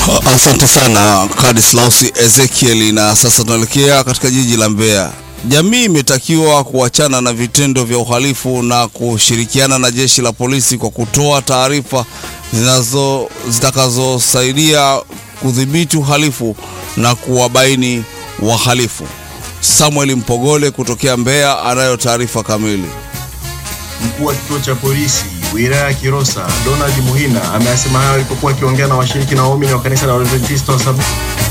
Asante sana Kadislausi Ezekieli. Na sasa tunaelekea katika jiji la Mbeya. Jamii imetakiwa kuachana na vitendo vya uhalifu na kushirikiana na jeshi la polisi kwa kutoa taarifa zinazo zitakazosaidia kudhibiti uhalifu na kuwabaini wahalifu. Samuel Mpogole kutokea Mbeya anayo taarifa kamili. Mkuu wa kituo cha polisi wilaya ya Kilosa Donald Muhina ameyasema hayo alipokuwa akiongea na washiriki na waumini wa kanisa la Waadventista wa Sabato